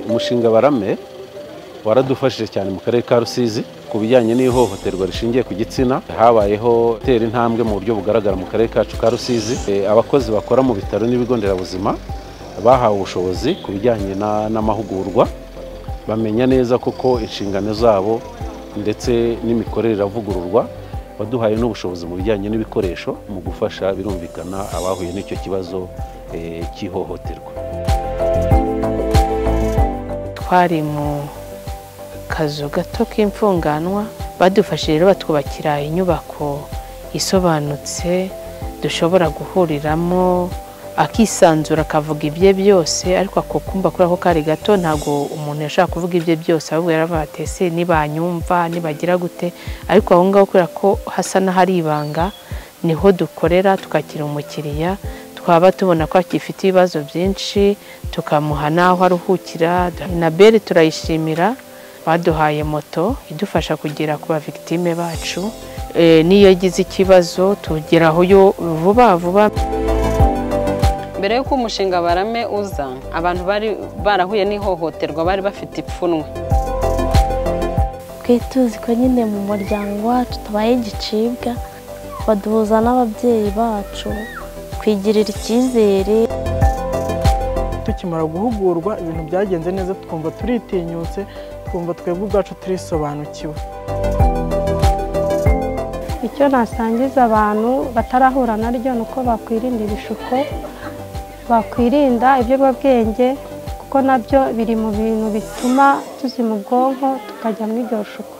umushinga barame waradufashije cyane mu karere ka rusizi ku bijyanye n'ihohoterwa rishingiye ku gitsina habayeho gutera intambwe mu buryo bugaragara mu karere kacu ka rusizi E, abakozi bakora mu bitaro n'ibigo nderabuzima bahawe ubushobozi ku bijyanye na- n'amahugurwa bamenya neza koko inshingano zabo ndetse n'imikorere iravugururwa baduhaye n'ubushobozi mu bijyanye n'ibikoresho mu gufasha birumvikana abahuye n'icyo kibazo eh, cy'ihohoterwa twari mu kazu gato k'imfunganwa badufashije rero batwubakira inyubako isobanutse dushobora guhuriramo akisanzura akavuga ibye byose ariko ako kumba kuri ako kari gato ntabwo umuntu yashaka kuvuga ibye byose ahubwo yaravuga ati ese nibanyumva nibagira gute ariko aho ngaho kubera ko hasa n'ahari ibanga niho dukorera tukakira umukiriya twaba tubona ko akifite ibibazo byinshi tukamuha n'aho aruhukira na beri turayishimira baduhaye moto idufasha kugera ku bavikitime bacu Eh, n'iyo agize ikibazo tugeraho yo vuba vuba mbere y'uko umushinga barame uza abantu bari barahuye n'ihohoterwa bari bafite ipfunwe twari tuzi ko nyine mu muryango wacu tubaye igicibwa baduhuza n'ababyeyi bacu twigirira icyizere tukimara guhugurwa ibintu byagenze neza twumva turitinyutse twumva twebwe ubwacu turisobanukiwe icyo nasangiza abantu batarahura naryo ni uko bakwirinda ibishuko bakwirinda ibiyobyabwenge kuko nabyo biri mu bintu bituma tuzima ubwonko tukajya mu iryo shuko